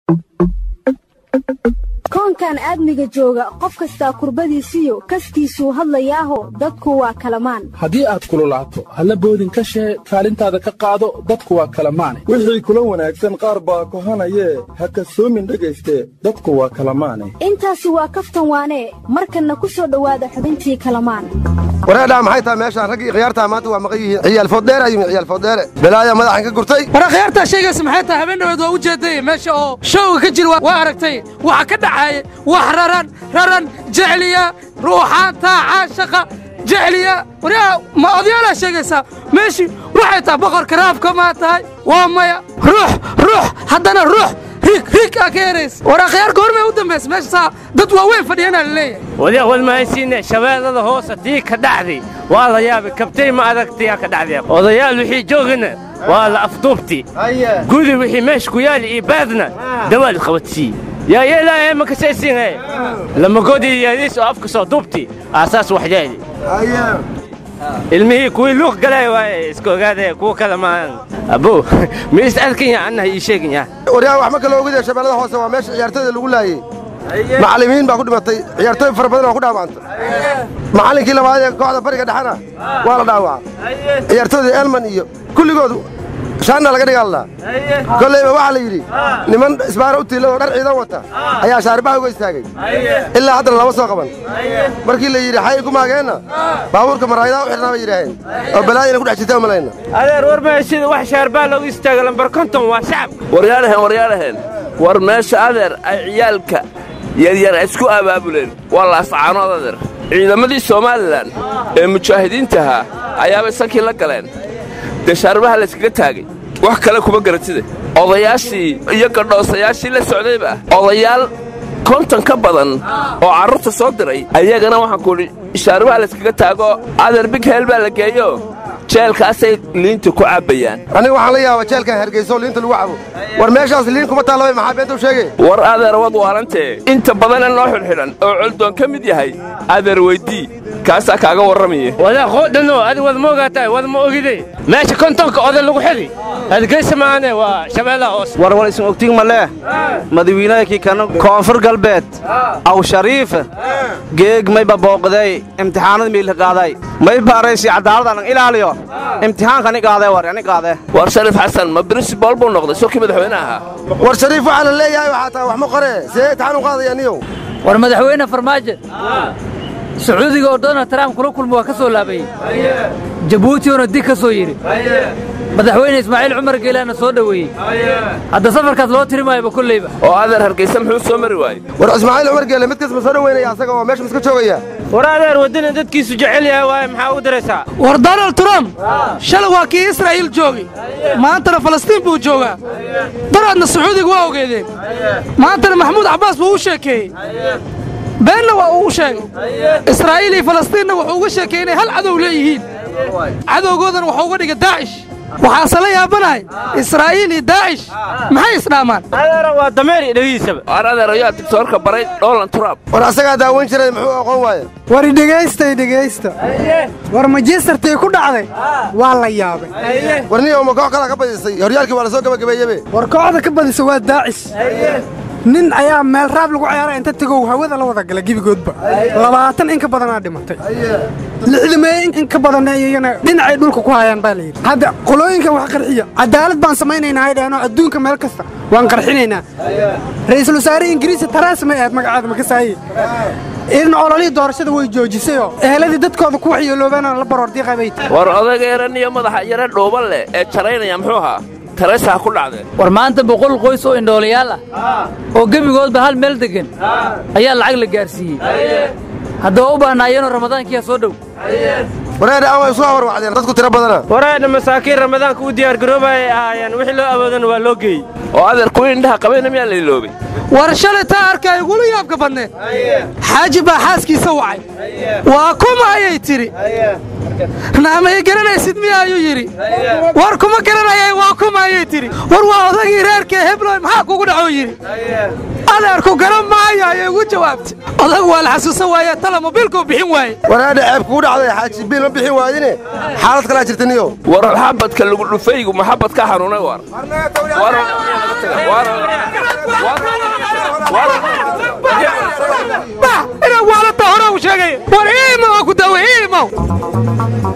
koonkan aadmiga jooga qof kastaa kurbadiisiyo kaskiisuu hadlayaaho dadku waa kalamaan haddii aad kululaato halla boodin ka shee kaalintaada ka qaado dadku waa kalamaane wixii kula wanaagsan qaar baa kohanayee ha kasoomin dhegayste dadku waa kalamaane intaasi waa kaftan waanee markanna ku soo dhowaada xubintii kalamaan wareedhaa maxay tahay meeshaan raggii khiyaartaa maanta waa maqan yihiin ciyaal foodheera yimi ciyaal foodheere belaaya madaxan ka gurtay wara khiyaartaa sheegaysa maxay tahay habeen dhaweed waa u jeeday meesha oo showga ka jira waa aragtay waxa ka dhacaaya wax raran raran jecliya ruuxaanta caashaqa jecliya waryaa ma odayaalaa sheegaysaa meeshii waxay tahay boqorka raafka maa tahay waa maya ruux ruux haddana ruux riig riig aa ka yaraysa waraa khiyaarka hormay u dambaysa meesha saa dad waaweyn fadhiyanaa la leeyahay wadiya walmahaysiine shabeellada hoose tii ka dhacday waa la yaabay kabtay ma adagtiyaa ka dhacday odayaal wixii joogina waa la afduubti gudi wixii meesha ku yaali iyo baadna dawaal qabadsii yaa yeelaaye ma kasaysiinhe lamagodi yaadiis oo afka soo duubti aasaas wax yeeli ilmihii kuwii luuq galay waaye iska ogaadee kuwa kale maahan abo ma is adkanya annaha ii sheeganya waryaa wax ma kala ogidee shabeellada hoose waa meesha ciyaartooyda lagu laayey macallimiin baa ku dhimatay ciyaartooy fara badan oo ku dhaawacantay macallinkii labaad ee kooxda bariga dhexena waa la dhaawacay ciyaartooydii elman iyo kulligood shaanna laga dhigaalnaa kollayba waxaa la yidhi niman isbaara u tiila oo dhar ciidan wata ayaa shaaribaha uga istaagay ilaa haddana lama soo qaban markii la yidhi xay ku maageenna baabuurka maraayadaa u xidhnaa bay yidhaaheen oo balaayana ku dhex jirta malayna adeer war mahaysid wax shaarbaa loogu istaaga lambar konton waa shacab waryaadhahen waryaadhahen war meesha adeer ay ciyaalka yaryar isku abaabuleen waa laascaanood adeer ciidamadii somalilan ee mujaahidiintahaa ayaabay sankii la galeen dee shaarbaha layskaga taagay wax kale kuma garatide odayaashii iyo gadhoosayaashii la socdayba odayaal konton ka badan oo carruurta soo diray ayagana waxaan kuudhi shaarbaha layskaga taago adeer big heel baa la geeyo jeelkaasay liinta ku cabbayaan aniga waxaan la yaabaa jeelkan hargeyso liinta lagu cabo war meeshaas liin kuma taallabay maxaa beenta u sheegay war adeer wad waarantee inta badana noo xidhxidhan oo coldoon ka mid yahay adeer weydii kaasaa kaaga warramaya wadaa qoodhano adi wad ma ogaataa wad ma ogide meesha kontonka oday lagu xidi adgeysa maane waa shabeellaha hoose war war isin ogtig ma leeh madawiinahakii kana koonfur galbeed aw shariifa geeg mayba booqday imtixaanada miilka qaaday may baaraysi cadaaladaan ilaaliyo imtixaankani qaadee war ani qaadee war shariif xasan ma brinsibol buu noqday sokii madaxweyne ahaa war shariif waxaa la leeyahay waxaa tahay wax ma qore see imtixaan u qaadaya niyow war madaxweyne farmaajo sacuudiga oo donald trump kula kulma waa ka soo laabayey jabuuti oona dig ka soo yidhi madaxweyne ismaaciil cumar geelaana soo dhoweeyey hadda safarkaas loo tiri maayaba kolleyba oo adeer hargaysa muxuu soo mari waayey war ismaaciil cumar geele mid kas ma soo dhoweynaya asaga oo meesha miska joogaya war adeer waddana dadkiisu jecel yahay waaye maxaa u diraysaa war donald trump shalay waa kii israa'iil joogay maantana falastiin buu joogaa daraadna sacuudiga waa ogeedeen maantana maxamuud cabbaas buu u sheekeeyey beenna waa uu u sheegay israa'iil iyo falastiinna wuxuu uga sheekay inay hal cadow leeyihiin cadowgoodana waxuu uga dhigay daacish waxaase la yaabanahay israa'iil iyo daacish maxay isdhaamaan adeera waa dameer iyo dhegihiisaba war adeer ayaa digtoorka baray dholan turaab war asagaa daaweyn jiray muxuu aqoon waaye wari dhegaystay dhegaysta war majistartii ku dhacday waa la yaabay war niyow ma koox kalaa ka badisay horyaalkii waa la soo gebagabeeyebe war kooxda ka badisa waa daacish nin ayaa meel raab lagu ciyaaray inta tegow hawada la wada gala gebigoodba labaatan in ka badanaa dhimatay lixdameeye in ka badanna iyagana dhinacay dhulka ku hayaan baa layidhi hadda qolooyinkan wax qarxiya cadaalad baan samaynaynaa hay dhaheenoo adduunka meel kasta waan qarxinaynaa ra'iisul wasaare ingiriisi taraas may ahayd magacaada makasaaye in ololihii doorashada way joojisayoo eheladii dadkooda ku waxyeeloobaana la baroordiiqay bay tahay war odaga yaran iyo madaxa yare dhuuban leh ee jaraynaya muxuu ahaa tareesaha ku dhacdeen war maanta boqol qoys oo indhoolayaal ah oo gebigoodba hal meel deggan ayaa lacag la gaarsiiyey haddaba u baahnaayeenoo ramadaankiyaa soo dhow wareedha aan way isu hawarwacdeen dadku tiro badana wareedha masaakiin ramadaanka u diyaargaroobayay ahaayeen wixii loo awoodana waa loo geeyey oo adeer kuwii indhaha qabayna miyaa la iloobay war shalay taa arkaa igula yaabka badneed xaaji baa xaaskiisa wacay waa kuma ayay tidhi naamay garanaysid miya ayuu yidhi war kuma garanayay waa kuma ayay tidhi war waa odagii reerkee hebloy maxaa kugu dhacoo yidhi adeerku garan maayo ayay ugu jawaabtay odagu waa la xasuusan waaye tala mobiilkuu bixin waaye waraadha ceeb kugu dhacday xaaji biil ma bixin waayine xaalad kalaa jirta niyo war xabadka lagu dhufaygu maxabad ka xanuunay war inaa waalata hore u sheegay war iimow ku daawe iimow